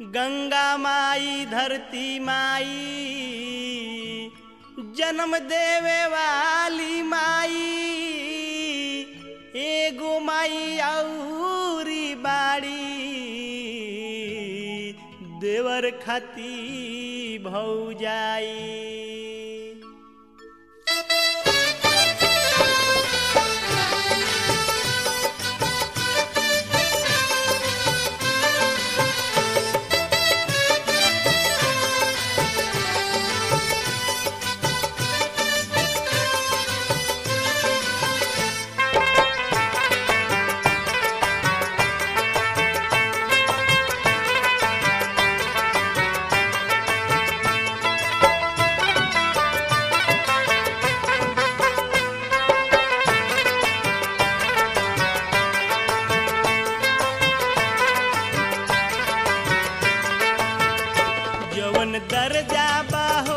गंगा माई धरती माई जन्म देवे वाली माई एगो माई औरी बाड़ी देवर खाती भौजाई जवन दर्जा बा हो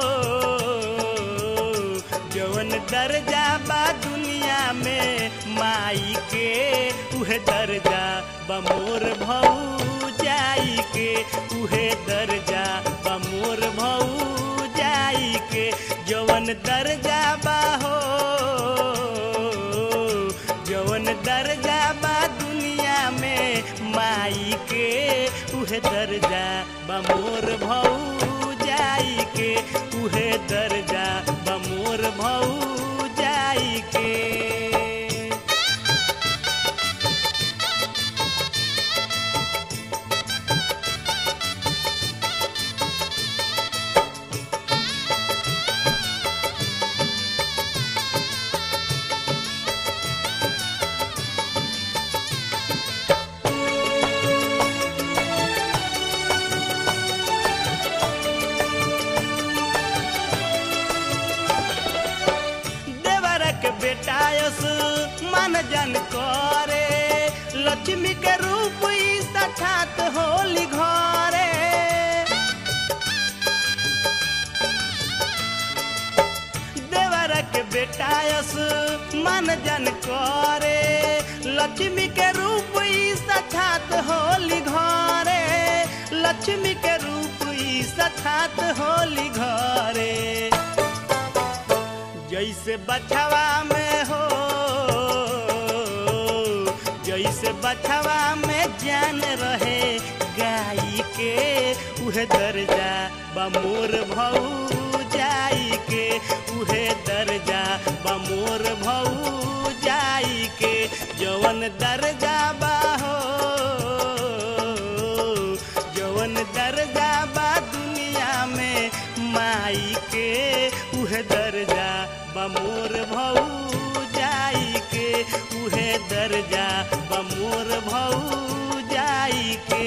जवन दर्जा बा दुनिया में माई के उहे दर्जा बमोर भऊ जाई के उहे दर्जा बमोर भऊ जाई के जवन दर्जा बा हो जवन दर्जा बा दुनिया में माई के उहे दर्जा बमोर भऊ जाई के उहे दर्जा बमोर भऊ जाई के देवरक बेटायस मन जन करे लक्ष्मी के रूप ई सठात होली घरे देवरक बेटायस मन जन करे लक्ष्मी के रूप ई सठात होली घरे लक्ष्मी के रूप ई सठात होली घरे जैसे बछवा में हो जैसे बछवा में जान रहे गाई के उहे दर्जा बमोर भऊ जाई के उहे दर्जा बमोर भऊ जाई के जवन दर्जा बा हो जवन दर्जा बा दुनिया में माई के उहे दर्जा बमोर भऊ जाई के उहे दर्जा बमोर भऊ जाई के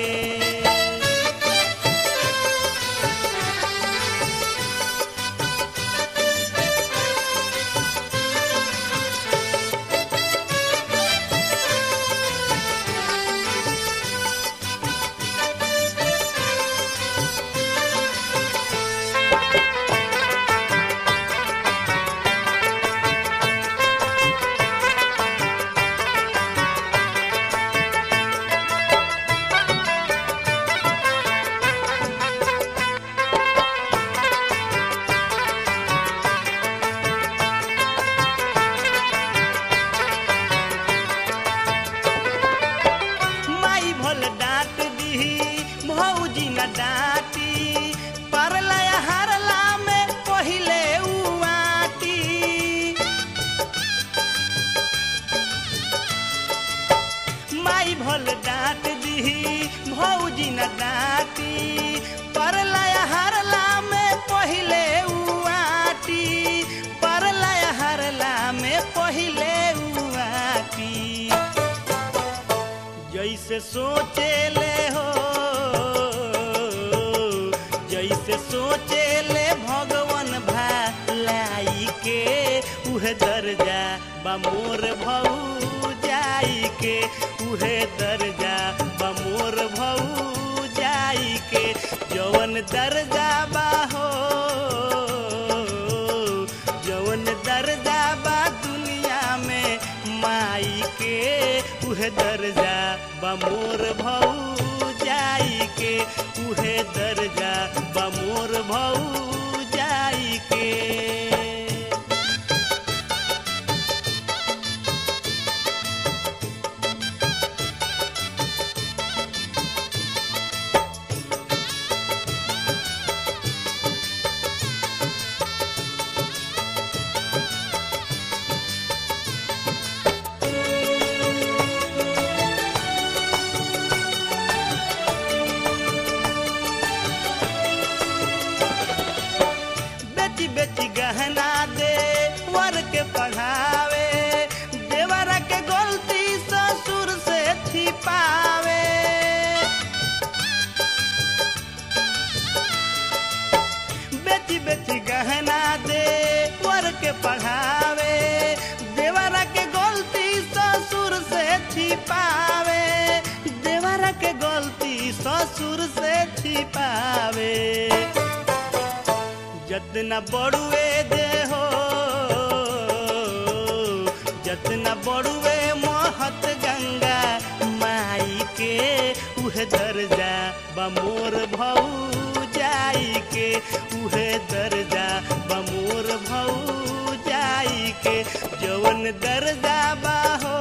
माई भल डांट दी भौजी न डांटी पर लया हारला में पहिले उआटी माई भल डांट दी भौजी न डांटी पर लया हारला में पहिले उआटी पर लया हारला में पहिले उआटी जैसे सोचे ले हो जैसे सोचे ले भगवान भलाई के उहे दर्जा बमोर भऊ जाई के उहे दर्जा बमोर भऊ जाई के जवन दर्जा बा हो जवन दर्जा बा दुनिया में माई के उहे दर्जा बमोर भऊ जाई के उहे दर्जा बा मोर भऊ जाई के बेटी बेटी गहना दे वर के पढ़ावे देवरा के गलती ससुर से छिपावे बेटी बेटी गहना दे वर के पढ़ावे देवरा के गलती ससुर से छिपावे देवरा के गलती ससुर से छिपावे जतना बड़ुए दे हो जतना बड़ुए महत गंगा माई के उहे दर्जा बमोर भऊ जाई के उहे दर्जा बमोर भऊ जाई के जवन दर्जा बा हो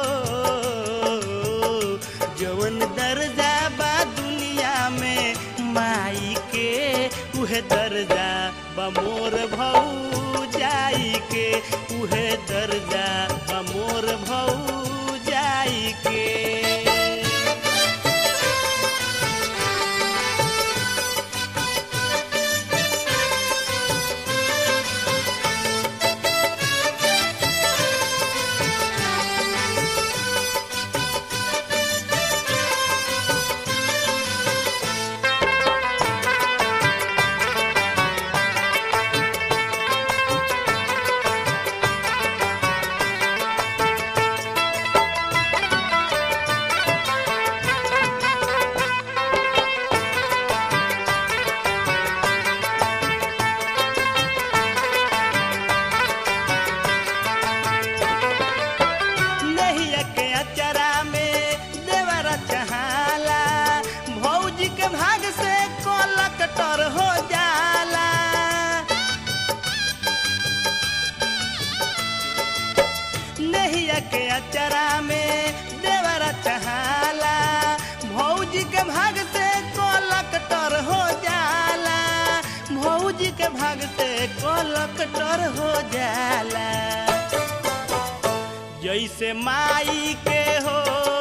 जवन दर्जा बा दुनिया में माई के उहे दर्जा बमोर भऊ जाई के उहे दर्जा बमोर भऊ जाई के नहिया के अचरा में देवरा चहाला भौजी के भाग से कोलक टर हो जाला नहिया के अचरा में देवरा चहाला भौजी के भाग से कोलक टर हो जाला भौजी के भाग से कोलक टर हो जाला जैसे माई के हो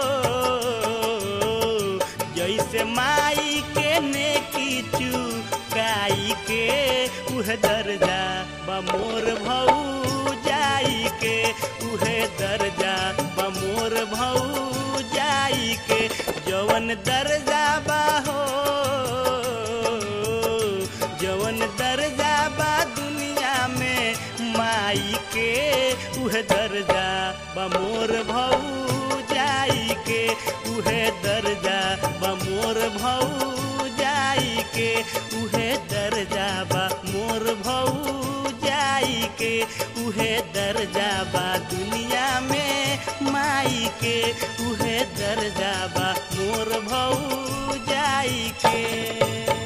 जैसे माई के नेकी चुकाई के उह दर्जा बमोर भऊ जाई के उहे दर्जा बमोर भऊ जाई के जवन दर्जा बा हो जवन दर्जा बा दुनिया में माई के उह दर्जा बमोर भऊ जाई के उहे दर्जा बमोर भऊ जाई के उहे दर्जा बा मोर भऊ जाई के उहे दर्जा बा दुनिया में माई के उहे दर्जा बा मोर भऊ जाई के